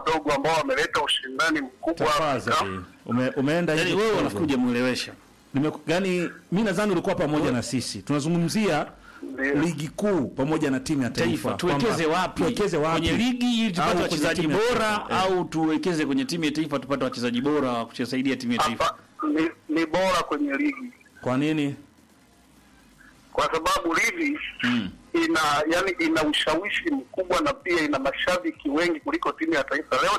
wadogo ambao wameleta ushindani mkubwa Afrika. Tafadhali. Ume, umeenda Yaani hivi wewe kidogo. unakuja mwelewesha. Nime, yani mi nadhani ulikuwa pamoja na sisi. Tunazungumzia Ndio. ligi kuu pamoja na timu ya taifa. Taifa tuwekeze Kwamba wapi? Tuwekeze wapi? Kwenye ligi ili Au tupate kwenye wachezaji timu ya bora taifa. Eh. au tuwekeze kwenye timu ya taifa tupate wachezaji bora wa kusaidia timu ya taifa. Hapa ni, ni bora kwenye ligi Kwa nini? kwa sababu ligi Mm. ina yani ina ushawishi mkubwa na pia ina mashabiki wengi kuliko timu ya taifa. Leo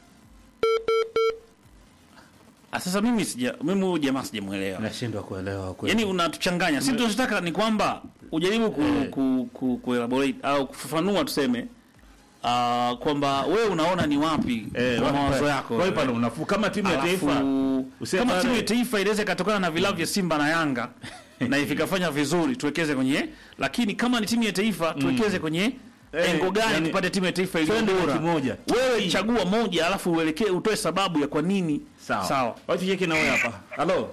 Ah, Sasa mimi sija mimi huyu jamaa sijamuelewa. Nashindwa kuelewa kweli. Yaani unatuchanganya. Sisi tunachotaka ni kwamba ujaribu ku, ku, ku, ku elaborate au kufafanua tuseme uh, kwamba wewe unaona ni wapi eh, kwa wapi mawazo pale- yako. wapi wewe. pale unafuu kama timu ya Alafu, taifa useme kama pale- timu ya taifa inaweza ikatokana na vilabu vya Simba na Yanga na vikafanya vizuri tuwekeze kwenye, lakini kama ni timu ya taifa tuwekeze kwenye Eh, engo gani yani, tupate timu ya taifa iliyo twende bora. kimoja. Wewe chagua moja, alafu uelekee utoe sababu ya kwa nini. Sawa. Sawa. Wacha tucheke na wewe hapa. Halo.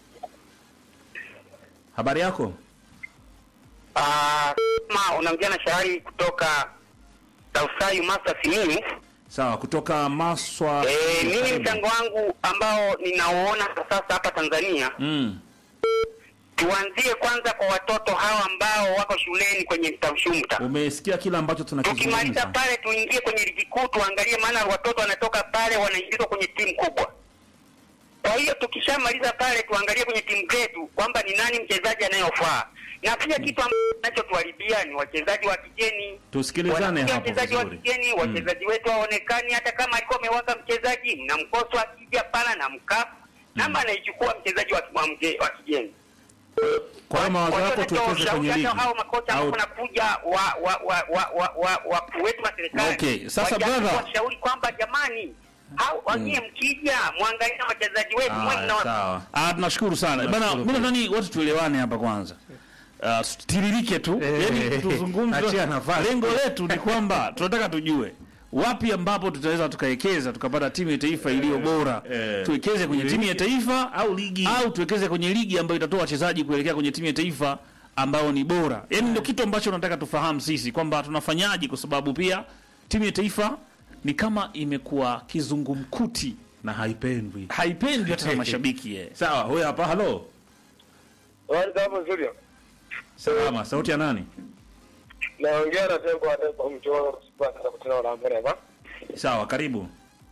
Habari yako? Ah, kama unaongea na Shahari kutoka Tausai Master Simiyu. Sawa, kutoka Maswa. Eh, mimi Karibu. mchango wangu ambao ninauona kwa sasa hapa Tanzania, Mm. tuanzie kwanza kwa watoto hawa ambao wako shuleni kwenye mtamshumta. Umesikia kile ambacho Tukimaliza tunakizungumza. pale, tuingie kwenye ligi kuu, tuangalie, maana watoto wanatoka pale wanaingizwa kwenye timu kubwa. Kwa hiyo tukishamaliza pale, tuangalie kwenye timu zetu kwamba ni nani mchezaji anayofaa, na pia kitu ambacho kinachotuharibia ni wachezaji wa kigeni. Tusikilizane Wanakuja hapo wachezaji wa vizuri. kigeni, wachezaji wetu hawaonekani, hata kama alikuwa amewaka mchezaji na mkoso akija pana na mkafu namba anaichukua mchezaji wa, wa, mge- wa kigeni. Kwa hiyo mawazo hiyo yako natoa tuwekeze ushauri kwenye ligi. hata hao makocha ambao Au- wanakuja wa wa wa wa wa wa wakuu wetu wa serikali. Okay, sasa wajaribu brother. kuwashauri kwamba jamani, au wanyie mkija mwangalie na wachezaji wetu mwe Haya, mna sawa. Ah, tunashukuru sana bana. Tunashukuru Mimi pia. nadhani watu tuelewane hapa kwanza. Uh, tiririke tu Eh, yani tuzungumze. achia nafasi. Lengo letu ni kwamba tunataka tujue wapi ambapo tutaweza tukawekeza tukapata timu ya taifa iliyo bora. eh. Tuwekeze kwenye timu ya taifa au ligi. au tuwekeze kwenye ligi ambayo itatoa wachezaji kuelekea kwenye timu ya taifa ambao ni bora. Yaani ndio kitu ambacho tunataka tufahamu sisi kwamba tunafanyaje, kwa sababu pia timu ya taifa ni kama imekuwa kizungumkuti, na haipendwi. haipendwi hata na mashabiki eh. Sawa, huyo hapa. Halo. Hapo studio. Salama, sauti ya nani? Naongea na tembo wa tembo mchoro sipata kutana na mbele hapa. Sawa, karibu.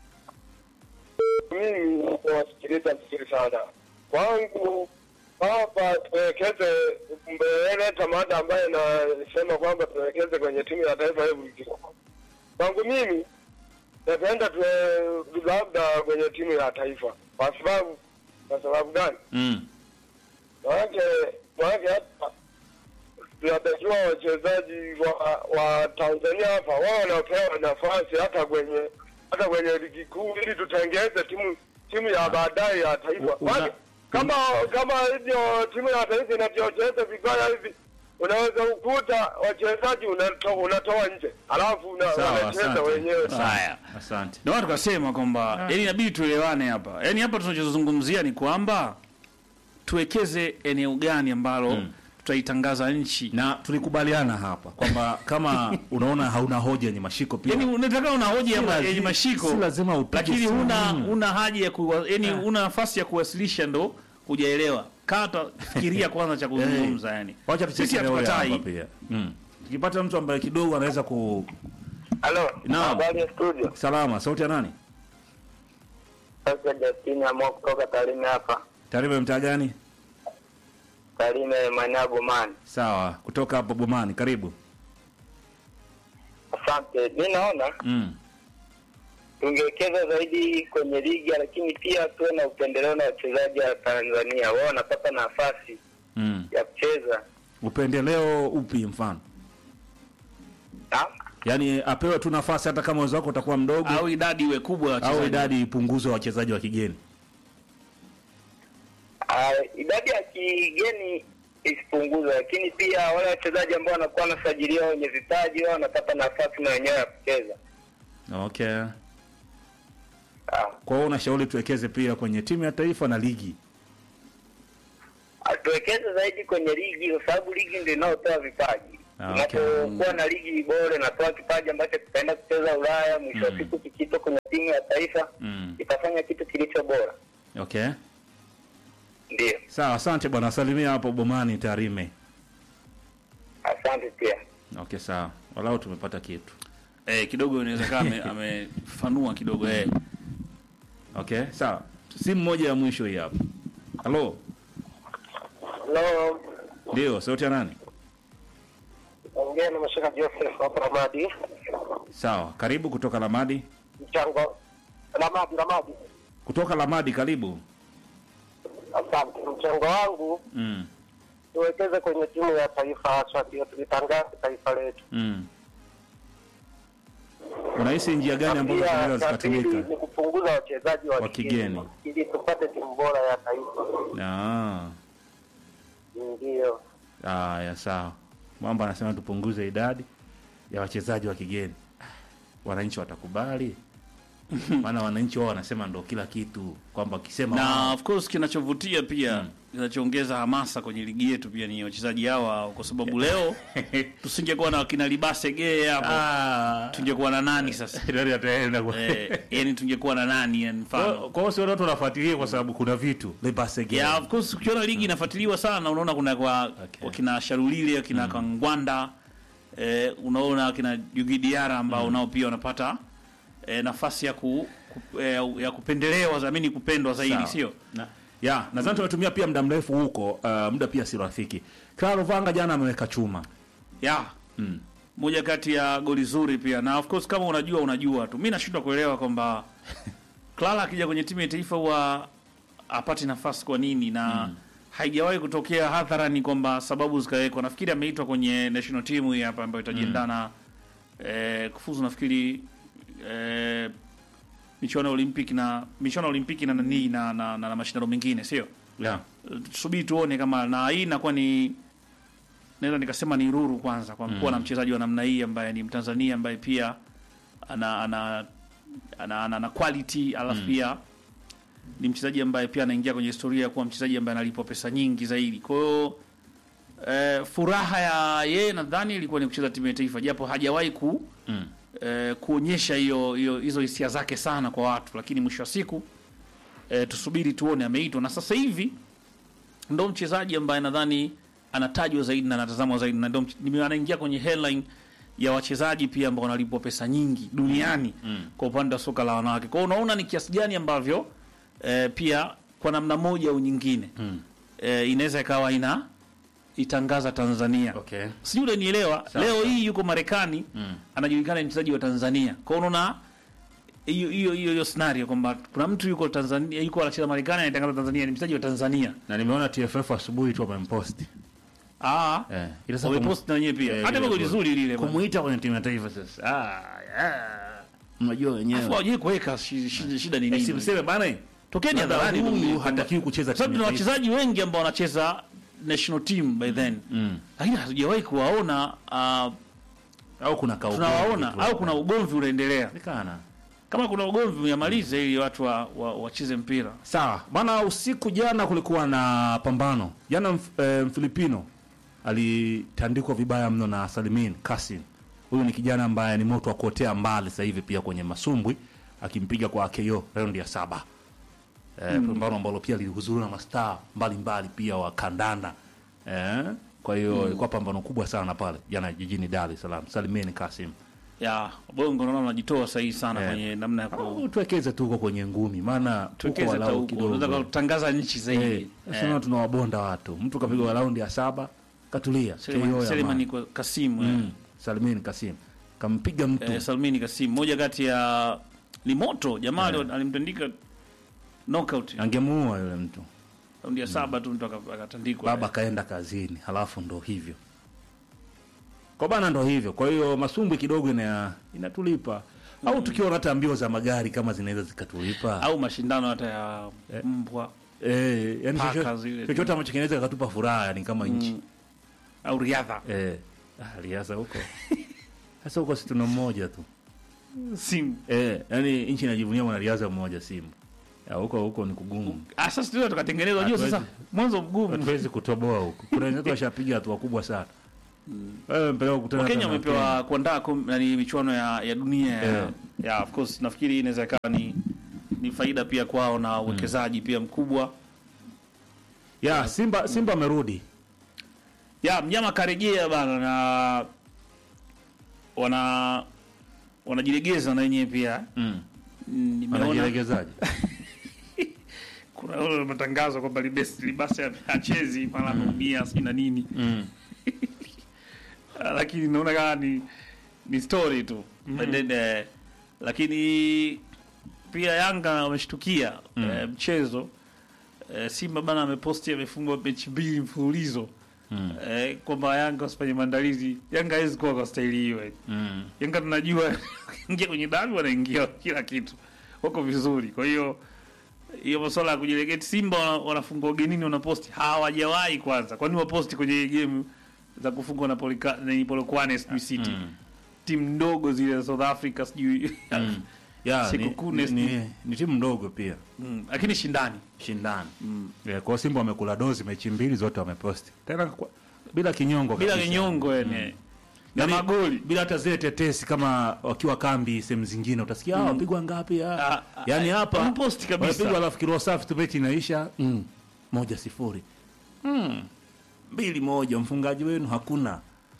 Mimi nawasikiliza vizuri sana. Kwangu hapa tuwekeze mbele tamada ambaye nasema kwamba tuwekeze kwenye timu ya taifa hebu kidogo. Kwangu mimi napenda tuwe labda kwenye timu ya taifa. Kwa sababu kwa sababu gani? Mm. Maanake maanake hapa tunatakiwa wachezaji wa, wa Tanzania hapa wao wanapewa nafasi hata kwenye hata kwenye ligi kuu ili tutengeze timu timu ya baadaye ya taifa. Una- Maana kama kama hivyo timu ya taifa inavyocheza vibaya hivi unaweza ukuta wachezaji unatoa unatoa nje alafu una- Sawa, wanacheza asante. wenyewe. Haya. Asante. Ndio maana tukasema kwamba yani inabidi tuelewane hapa. Yaani hapa tunachozungumzia ni kwamba tuwekeze eneo gani ambalo tutaitangaza nchi. Na tulikubaliana hapa kwamba kama unaona hauna hoja yenye mashiko pia. Yaani unataka una hoja ya Si ma- lazi- yenye mashiko. si lazima upige lakini simu. huna una haja ya kuwa, yani una nafasi ya kuwasilisha ndo hujaelewa. Kata fikiria kwanza cha kuzungumza yani. Wacha Sisi tucheke leo hatukatai. hapa pia. Mm. Tukipata mtu ambaye kidogo anaweza ku Halo, Naam. habari ya studio. salama, sauti ya nani? Sasa Justini amua kutoka Tarime hapa. Taarifa ya mtaa gani? Tarime Manago man. Sawa, kutoka hapo Bomani, karibu. Asante. Mimi naona Mm. tungewekeza zaidi kwenye ligi, lakini pia tuwe na upendeleo na wachezaji wa Tanzania, wao wanapata nafasi Mm. ya kucheza. Upendeleo upi mfano? Naam. Yaani apewe tu nafasi hata kama uwezo wako utakuwa mdogo Au idadi iwe kubwa ya au wachezaji. idadi ipunguzwe wachezaji wa kigeni. Ah, idadi ya kigeni isipunguzwe, lakini pia wale wachezaji ambao wanakuwa wanasajiliwa wenye vipaji wao wanapata nafasi na wenyewe ya kucheza. Okay. Ah, Kwa hiyo unashauri tuwekeze pia kwenye timu ya taifa na ligi. ah, tuwekeze zaidi kwenye ligi kwa sababu ligi ndio inayotoa vipaji. Ah, okay. Tunapokuwa na ligi bora inatoa kipaji ambacho kitaenda kucheza Ulaya, mwisho wa siku kikito kwenye taifa Mm. itafanya kitu kilicho bora. Okay. Ndio, Sawa, asante bwana. Salimia hapo Bomani Tarime. asante pia. Okay, sawa. Walau tumepata kitu. eh, kidogo inaweza kama ame- amefanua kidogo eh. Okay, sawa. Simu moja ya mwisho hii hapa. Halo. Hello, Ndio, sauti ya nani? ongea na Mashaka Joseph hapa Ramadi. Sawa, karibu kutoka Lamadi. Mchango Ramadi, Ramadi. Kutoka Lamadi, karibu. Asante. Mchango wangu Mm. tuwekeze kwenye timu ya taifa, haswa ndio tulitangaza taifa letu. Mm. Unahisi njia gani ambazo Pia zinaweza cha pili zikatumika? ni kupunguza wachezaji wa Wa kigeni. ili tupate timu bora ya taifa. Ah. Ndio. Haya, sawa. Mwamba anasema tupunguze idadi ya wachezaji wa kigeni. Wananchi watakubali? Maana wananchi wao wanasema ndo kila kitu, kwamba wakisema na wao- of course kinachovutia pia kinachoongeza hamasa kwenye ligi yetu pia ni wachezaji hawa, kwa sababu leo tusingekuwa na wakina Libase Gee hapo, Ah, tungekuwa na nani sasa? nani ataenda kwa- eh, yani tungekuwa na nani yani mfano Kwa kwa hiyo sio watu wanafuatilia kwa sababu kuna vitu Lebasege. Yeah, of course ukiona ligi inafuatiliwa sana unaona kuna kwa Okay. wakina Sharulile wakina Kangwanda eh, unaona wakina Djigui Diarra ambao nao pia wanapata eh, nafasi ya ku, ku, eh, ya kupendelewa zamini kupendwa zaidi Sawa. sio? Na, ya nadhani tumetumia pia muda mrefu huko, uh, muda pia si rafiki. Claro Vanga jana ameweka chuma. Yeah. Mm. Moja kati ya goli zuri pia na of course kama unajua unajua tu. Mimi nashindwa kuelewa kwamba Clara akija kwenye timu ya taifa huwa apati nafasi kwa nini na haijawahi kutokea hadharani kwamba sababu zikawekwa. Nafikiri ameitwa kwenye national team hii hapa ambayo itajiendana eh, kufuzu nafikiri eh, michuano ya Olympic na michuano ya Olimpiki na nani na, na, na, na mashindano mengine sio? Yeah. tusubiri tuone kama na hii inakuwa ni naweza nikasema ni ruru kwanza kwa kuwa na mchezaji wa namna hii ambaye ni Mtanzania ambaye pia ana ana ana, ana, ana quality alafu pia ni mchezaji ambaye pia anaingia kwenye historia ya kuwa mchezaji ambaye analipwa pesa nyingi zaidi. Kwa hiyo eh, furaha ya yeye nadhani ilikuwa ni kucheza timu ya taifa japo hajawahi ku Mm. eh, kuonyesha hiyo hiyo hizo hisia zake sana kwa watu, lakini mwisho wa siku eh, tusubiri tuone ameitwa, na sasa hivi ndo mchezaji ambaye nadhani anatajwa zaidi na anatazamwa zaidi na ndo mch- nime- anaingia kwenye headline ya wachezaji pia ambao wanalipwa pesa nyingi duniani kwa upande wa soka la wanawake. Kwa hiyo unaona ni kiasi gani ambavyo eh, pia kwa namna moja au nyingine eh, inaweza ikawa ina itangaza Tanzania Okay. sijui unanielewa. Sawa, Leo sawa. hii yuko Marekani anajulikana ni mchezaji wa Tanzania. Kwa hiyo unaona hiyo hiyo hiyo hiyo scenario kwamba kuna mtu yuko Tanzania yuko anacheza Marekani anatangaza Tanzania ni mchezaji wa Tanzania. Na nimeona TFF asubuhi tu wamemposti. Ah, Eh. Ila sasa wamepost na wenyewe pia. Eh, Hata lile goli goli. zuri lile. bwana. kumuita kwenye timu ya taifa sasa. Ah, yeah. Mnajua Afu wenyewe. hawajui kuweka shi- shi- shida ni Eh, nini? simseme bana. Tokeni labda hadharani huyu ndio hatakiwi kucheza Kwa sababu timu tuna ya taifa. wachezaji wengi ambao wanacheza national team by then. Mm. Lakini hatujawahi kuwaona ah, Au kuna kaugo. tunawaona au kuna ugomvi unaendelea. Nikana. Kama kuna ugomvi uyamalize ili watu wa- wa- wacheze mpira. Sawa bana, usiku jana kulikuwa na pambano jana. Mf, e, Mfilipino alitandikwa vibaya mno na Salimin Kasim. Huyu ni kijana ambaye ni moto wa kuotea mbali sasa hivi pia kwenye masumbwi, akimpiga kwa KO raundi ya saba. E, pambano ambalo pia lilihudhuriwa na mastaa mbalimbali pia wa kandanda e, kwa hiyo ilikuwa pambano kubwa sana pale jana jijini Dar es Salaam. Salimin Kasim ya bongo naona unajitoa sahihi sana Eh. kwenye namna ya ku Au tuwekeze tu huko kwenye ngumi, maana huko tuwekeze hata walau huko unaweza kidogo kutangaza nchi zaidi Eh, sasa tunawabonda watu. Mtu kapigwa raundi ya saba katulia. KO Selemani ya Selemani maana. kwa Kasimu eh. Mm, Salmin Kasim kampiga mtu eh, Salmini Kasimu moja kati ya ni moto jamaa alio- alimtandika knockout angemuua yule mtu. raundi ya saba tu mtu aka- akatandikwa Baba kaenda kazini, halafu ndo hivyo kwa bana, ndo hivyo. Kwa hiyo masumbwi kidogo ina inatulipa au tukiona hata mbio za magari kama zinaweza zikatulipa au mashindano hata ya mbwa eh, yani Paka chochote- zile. chochote ambacho kinaweza katupa furaha yani kama nchi au riadha eh, ah, liasa huko sasa huko si tuna mmoja tu simu Eh, yani nchi inajivunia mwanariadha mmoja simu. Ya huko huko ni kugumu. ah sasa tunaweza tukatengeneza unajua Hatuwezi- sasa mwanzo mgumu Hatuwezi kutoboa huko. Kuna wenzetu washapiga hatua kubwa sana. Wewe mpeleka kukutana Wakenya na wamepewa kuandaa kom- nani michuano ya, ya dunia ya, Yeah. ya of course nafikiri inaweza ikawa ni ni faida pia kwao na uwekezaji pia mkubwa ya Simba Simba amerudi ya mnyama karejea bana na wana wanajilegeza na wenyewe pia mm. Mm, nimeona anajilegezaje kuna ule matangazo kwamba libasi libasi hachezi mara ameumia sijui na nini mm. Ah, lakini naona kama ni ni story tu But then, eh, lakini pia Yanga wameshtukia eh, mchezo eh, Simba bana ameposti amefungwa mechi mbili mfululizo Mm. eh, kwamba Yanga wasifanye maandalizi. Yanga hawezi kuwa kwa staili hiyo eh. Mm. Yanga tunajua ingia kwenye dabi wanaingia kila kitu, wako vizuri. Kwa hiyo hiyo masuala ya kujilegeti, Simba wana- wanafungwa ugenini, wanaposti hawajawahi kwanza. Kwani waposti kwenye game za kufungwa na Polika, na Polokwane sijui City Mm. timu ndogo zile za South Africa sijui Mm. ya Siku ni, kuu ni, next ni, ni timu ndogo pia Mm, lakini shindani shindani mm. yeah, kwa Simba wamekula dozi mechi mbili zote wameposti tena kwa, bila kinyongo bila kabisa. kinyongo yani na Yaani, magoli bila hata zile tetesi kama wakiwa kambi sehemu zingine utasikia mm. wapigwa ngapi ah. Ah, ah, yaani ah, hapa wameposti kabisa. wamepigwa alafu kiroho safi tu mechi inaisha mm. moja sifuri mm. mbili moja mfungaji wenu hakuna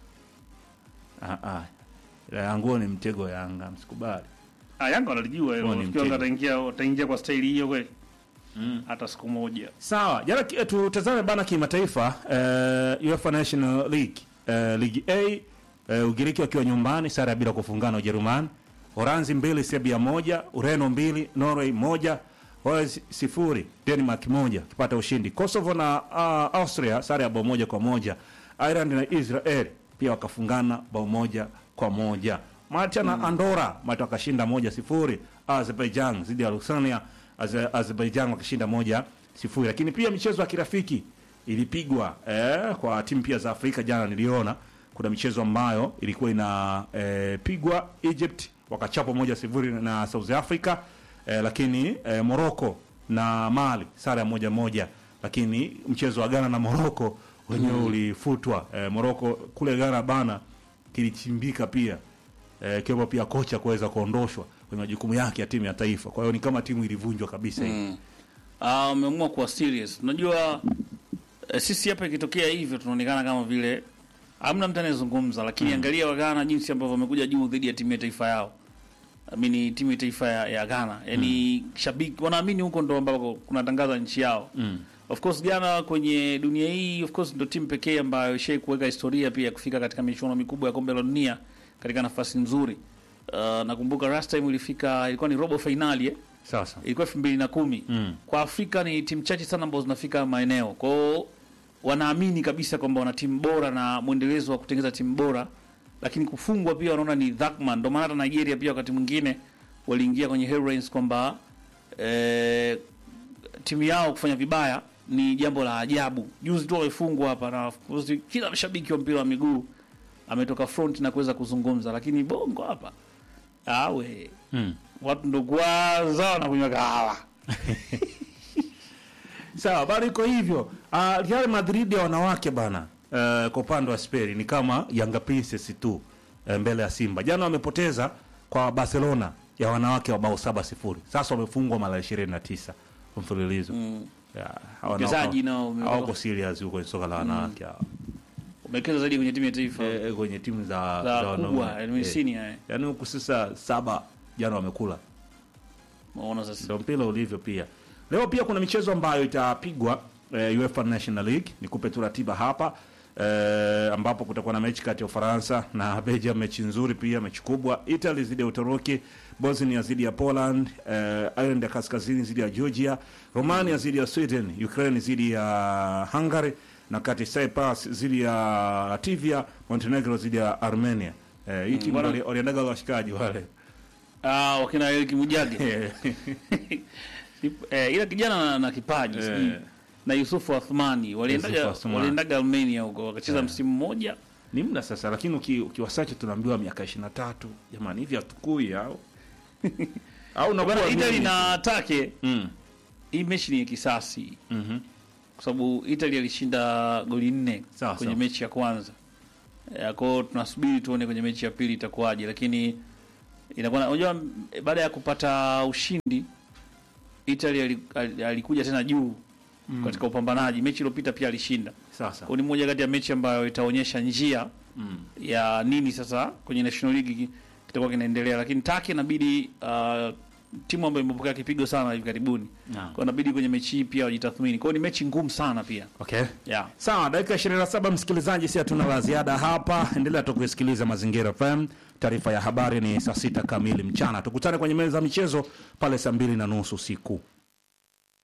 ah, ah. Ila yanguo ni mtego Yanga msikubali ah, Yanga wanalijua hilo. Huo ni Nafikiri mtego. wataingia wataingia kwa staili hiyo kweli hata siku moja Sawa, jana ki- tutazame bana kimataifa uh, UEFA National League uh, Ligi A uh, Ugiriki wakiwa nyumbani sare ya bila kufungana Ujerumani, Holanzi mbili Serbia moja, Ureno mbili Norway moja, Wales sifuri Denmark moja kipata ushindi. Kosovo na uh, Austria sare ya bao moja kwa moja. Ireland na Israel pia wakafungana bao moja kwa moja. Malta na Andorra Malta wakashinda moja sifuri. Azerbaijan dhidi ya Lusania Aze- Azerbaijan wakishinda moja sifuri. Lakini pia michezo ya kirafiki ilipigwa eh, kwa timu pia za Afrika. Jana niliona kuna michezo ambayo ilikuwa inapigwa Egypt wakachapwa moja sifuri na South Africa eh, lakini eh, Morocco na Mali sare ya moja moja, lakini mchezo wa Ghana na Morocco wenyewe ulifutwa. Eh, Morocco kule Ghana bana kilichimbika pia eh, kiwepo pia kocha kuweza kuondoshwa kwenye majukumu yake ya timu ya taifa. Kwa hiyo ni kama timu ilivunjwa kabisa hivi. Ah, wameamua kuwa serious. Unajua eh, sisi hapa ikitokea hivyo tunaonekana kama vile hamna mtu anayezungumza, lakini angalia wa Ghana jinsi ambavyo wamekuja juu dhidi ya timu ya taifa yao. Amini timu ya taifa ya, ya Ghana. Yaani shabiki wanaamini huko ndo ambako kunatangaza nchi yao. Mm. Of course Ghana kwenye dunia hii of course ndo timu pekee ambayo ishai kuweka historia pia ya kufika katika michuano mikubwa ya kombe la dunia katika nafasi nzuri. Uh, nakumbuka last time ilifika ilikuwa ni robo finali eh? Sasa ilikuwa elfu mbili na kumi Mm. kwa Afrika ni timu chache sana ambazo zinafika maeneo kwao, wanaamini kabisa kwamba wana timu bora na mwendelezo wa kutengeneza timu bora, lakini kufungwa pia wanaona ni dhakma. Ndio maana hata Nigeria pia wakati mwingine waliingia kwenye headlines kwamba eh, timu yao kufanya vibaya ni jambo la ajabu. Juzi tu wamefungwa hapa na of course kila mshabiki wa mpira wa miguu ametoka front na kuweza kuzungumza, lakini bongo hapa awe mm. watu ndo kwanza wanakunywa kahawa Sawa, bado iko hivyo. Uh, Real Madrid ya wanawake bana, uh, kwa upande wa Spain ni kama Yanga Princess tu uh, mbele ya Simba. Jana wamepoteza kwa Barcelona ya wanawake wa bao saba sifuri. Sasa wamefungwa mara 29 mfululizo. Mm. Wachezaji nao wame- hawako serious huko kwenye soka la wanawake hawa. umewekeza zaidi kwenye timu ya taifa Eh, eh, kwenye timu za za wanaume. kubwa yani Eh, senior eh. Yaani huku sasa saba jana wamekula. Unaona sasa Ndio mpira ulivyo pia. Leo pia kuna michezo ambayo itapigwa eh, UEFA National League. Nikupe tu ratiba hapa eh, ambapo kutakuwa na mechi kati ya Ufaransa na Belgium, mechi nzuri pia, mechi kubwa. Italy zidi ya Uturuki, Bosnia zidi ya Poland, eh, Ireland ya Kaskazini zidi ya Georgia, Romania zidi ya Sweden, Ukraine zidi ya Hungary na kati Cyprus zidi ya Latvia, Montenegro zidi ya Armenia. Eh, hii timu bwana- wali- waliendaga washikaji wale. ah wakina Eric Mujage eh, ila kijana na, na kipaji Eh. sijui na Yusufu Athmani waliendaga Yusufu Athmani. waliendaga Armenia huko wakacheza msimu mmoja ni muda sasa, lakini uki, ukiwasacha tunaambiwa miaka ishirini na tatu. Jamani, hivi hatukui au au unakuwa bwana Italy mimi? na Take mm. hii mechi ni ya kisasi mhm. kwa sababu Italy alishinda goli nne Sawa, kwenye sawa. mechi ya kwanza Eh, Kwa hiyo tunasubiri tuone kwenye mechi ya pili itakuwaje, lakini inakuwa unajua, m- baada ya kupata ushindi Italy ali- ali- alikuja tena juu katika upambanaji. Mechi iliyopita pia alishinda. Sasa Kwa hiyo ni moja kati ya mechi ambayo itaonyesha njia mm. ya nini sasa kwenye National League ki- kitakuwa kinaendelea, lakini Taki inabidi uh, timu ambayo imepokea kipigo sana hivi karibuni, Naam. kwa inabidi kwenye mechi hii pia wajitathmini. Kwa hiyo ni mechi ngumu sana pia Okay. yeah. Sawa, dakika 27 msikilizaji, si hatuna la ziada hapa. Endelea tu kusikiliza Mazingira FM. Taarifa ya habari ni saa sita kamili mchana. Tukutane kwenye meza ya michezo pale saa mbili na nusu usiku.